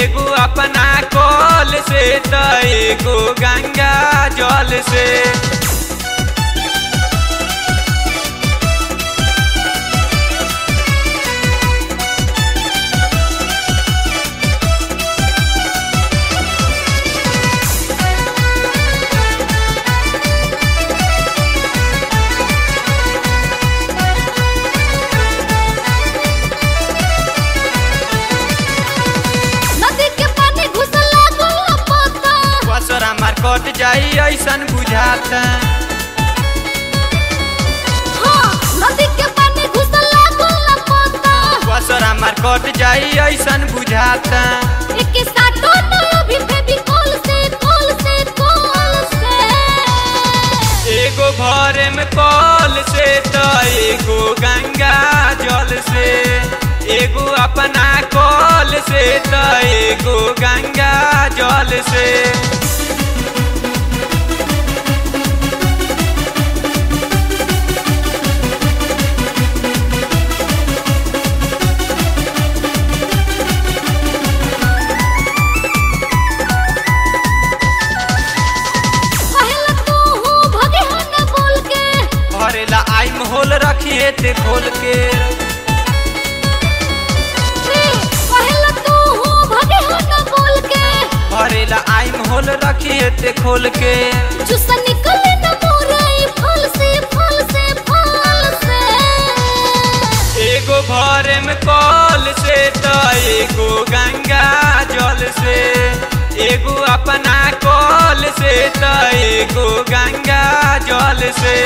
एगो अपना कल से त एगो गंगा जल से नदी के पानी घुसला गोला पता बसरा मार कट जाई ऐसन बुझाता हाँ नदी के पानी घुसला गोला पता बसरा मार कट जाई ऐसन बुझाता एके साटो तो अभी फेविकोल से कोल से कोल से एगो भरे में कल से त एगो गंगा जल से एगो अपना कल से त एगो गंगा जल से पहले तू हूँ भगे हो न बोल के भरेला आई होल रखिए ते खोल के पहले तू हूँ भगे हो न बोल के भरेला आई होल रखिए ते खोल के चुसा निकले न मोरे फल से फल से फल से एगो भरे में कल से त एगो गंगा जल से एगो अपना कल से त एगो गंगा जल से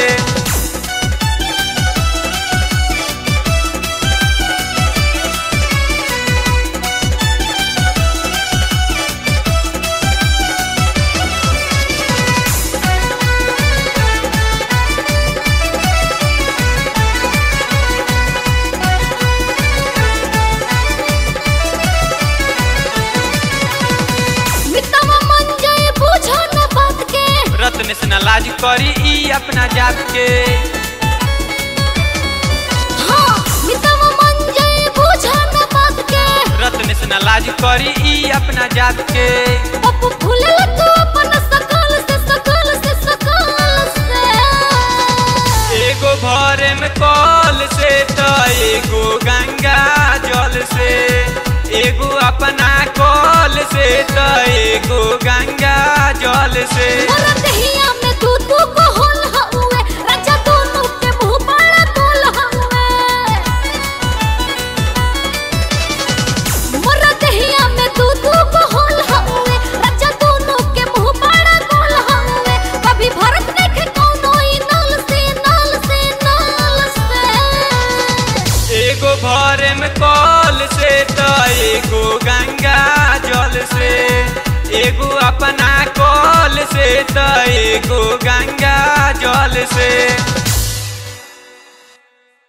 मितवा मन जाए बुझो न बात के रत्न से न लाज करी ई अपना जात के हाँ मितवा मन जाए बुझो न बात के रत्न से न लाज करी ई अपना जात के पप्पू फूले तू अपन सकल से सकल से सकल से एगो भरे में कल से त एगो गंगा जल से एगो अपना कल से त एगो गंगा जल से मोरा दहिया में तू तू को होल हउए राजा दोनों के मुंह बड़ा बोल हउए मोरा दहिया में तू तू को होल हउए राजा दोनों के मुंह बड़ा बोल हउए कभी भरत देखे कौनो ई नल से नल से नल से एगो भरे में कल से त एगो गंगा जल से एगो अपना कल से त एगो गंगा जल से